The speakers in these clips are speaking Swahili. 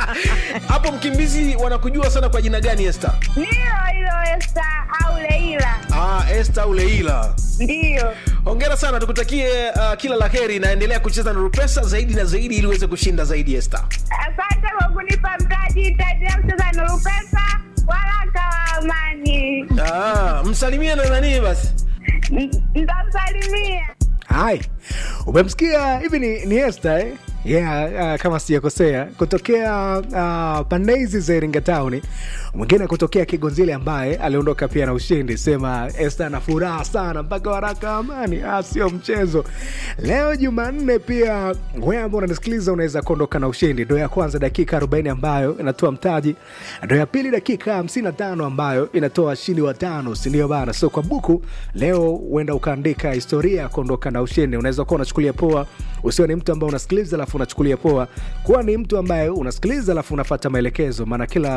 hapo mkimbizi wanakujua sana kwa jina gani este Ndio hilo Esta au Leila. ah, este au leila Ndiyo. hongera sana tukutakie uh, kila la heri naendelea kucheza na rupesa zaidi na zaidi ili uweze kushinda zaidi este Asante kwa kunipa mtaji. Itaendelea kucheza Nuru Pesa. Waraka wa amani. ah, msalimie na nanii basi N- Nitamsalimia. hai umemsikia hivi ni, ni Esther, eh? yeah, uh, kama sijakosea kutokea uh, pande hizi za iringa town mwingine kutokea kigonzile ambaye aliondoka pia na ushindi sema este ana furaha sana mpaka waraka wa amani ah, sio mchezo leo jumanne pia wewe ambao unanisikiliza unaweza kuondoka na ushindi ndo ya kwanza dakika 40 ambayo inatoa mtaji ndo ya pili dakika 55 ambayo inatoa washindi watano sindio bana so kwa buku leo huenda ukaandika historia ya kuondoka na ushindi unaweza kuwa unachukulia poa usio ni mtu ambaye unasikiliza alafu unachukulia poa kuwa ni mtu ambaye unasikiliza alafu unafata maelekezo maana kila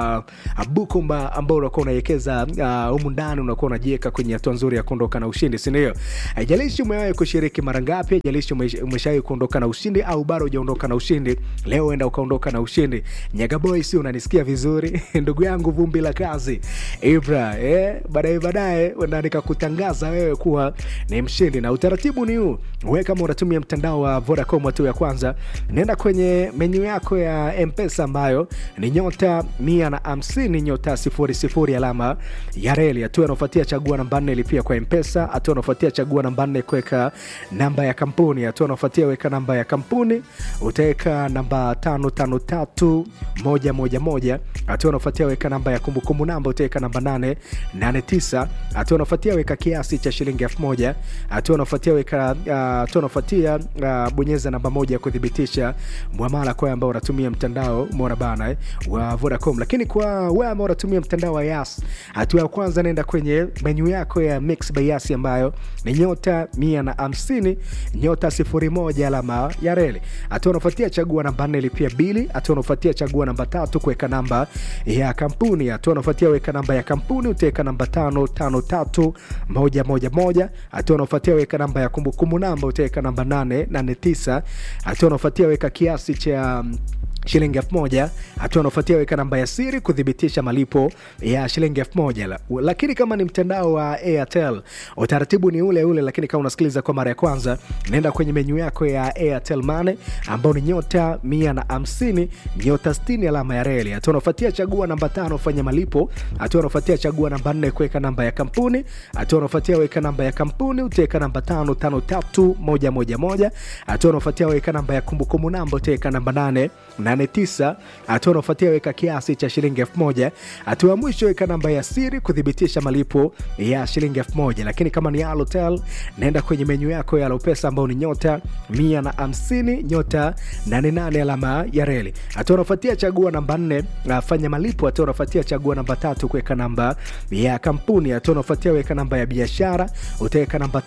uh, buku mba- ambao unakuwa unaiwekeza uh, humu ndani unakuwa unajiweka kwenye hatua nzuri ya kuondoka na ushindi sindio haijalishi umewahi kushiriki mara ngapi haijalishi ume- umeshawahi kuondoka na ushindi au bado hujaondoka na ushindi leo enda ukaondoka na ushindi nyagaboy si unanisikia vizuri ndugu yangu vumbi la kazi ibra eh, baadaye baadaye enda nikakutangaza wewe kuwa ni mshindi na utaratibu ni huu we kama unatumia mtandao wa vodacom hatua ya kwanza nenda kwenye menyu yako ya mpesa ambayo ni nyota mia na hamsini nyota sifuri sifuri alama ya reli hatua anaofuatia chagua namba nne lipia kwa mpesa hatua anaofuatia chagua namba nne kuweka namba ya kampuni hatua anaofuatia weka namba ya kampuni utaweka namba tano tano tatu moja moja moja hatua anaofuatia weka namba ya kumbukumbu namba utaweka namba nane nane tisa hatua anaofuatia weka kiasi cha shilingi elfu moja hatua anaofuatia weka uh, hatua anaofuatia uh, bonyeza namba moja kuthibitisha mwamala kwa ambao unatumia mtandao umeona bana eh, wa vodacom lakini kwa wewe ambao unatumia mtandao wa yas hatua ya kwanza naenda kwenye menyu yako ya mix by yas ambayo ni nyota mia na hamsini nyota sifuri moja alama ya reli hatua unafuatia chagua namba nne lipia bili hatua unafuatia chagua namba tatu kuweka namba ya kampuni hatua unafuatia weka namba ya kampuni utaweka namba tano tano tatu moja moja moja hatua unafuatia weka namba ya kumbukumbu namba utaweka namba nane nane tisa hatua unafuatia weka kiasi cha mm, shilingi elfu moja hatua unaofuatia weka namba ya siri kuthibitisha malipo ya shilingi elfu moja La- lakini kama ni mtandao wa airtel utaratibu ni ule ule lakini kama unasikiliza kwa mara ya kwanza naenda kwenye menyu yako ya airtel mane ambao ni nyota mia na hamsini nyota 60 alama ya reli hatua unaofuatia chagua namba tano fanya malipo hatua unaofuatia chagua namba nne kuweka namba ya kampuni hatua unaofuatia weka namba ya kampuni utaweka namba tano tano tatu moja moja moja hatua unaofuatia weka namba ya kumbukumbu namba utaweka namba nane 89 hatua unaofuatia weka kiasi cha shilingi 1000 hatua ya mwisho weka namba ya siri kuthibitisha malipo ya shilingi 1000 lakini kama ni alotel naenda kwenye menyu yako ya alopesa ambao ni nyota 150 nyota 88 alama ya reli hatua unaofuatia chagua namba 4 fanya malipo hatua unaofuatia chagua namba tatu kuweka namba ya kampuni hatua unaofuatia weka namba ya biashara utaweka namba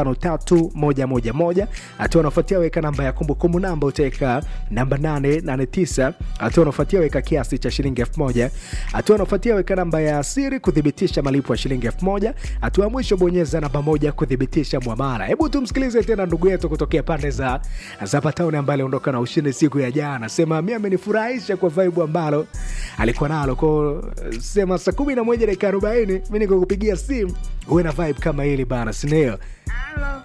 553111 hatua unaofuatia weka namba ya kumbukumbu namba utaweka namba 889 hatua unaofuatia weka kiasi cha shilingi 1000 hatua unaofuatia weka namba ya siri kuthibitisha malipo ya shilingi 1000 hatua ya mwisho bonyeza namba moja kuthibitisha mwamara hebu tumsikilize tena ndugu yetu kutokea pande za za patauni ambaye aliondoka na ushindi siku ya jana sema mi amenifurahisha kwa vibe ambalo alikuwa nalo ko sema saa kumi na moja dakika arobaini mi nikukupigia simu uwe na vibe kama hili bana sindio Halo.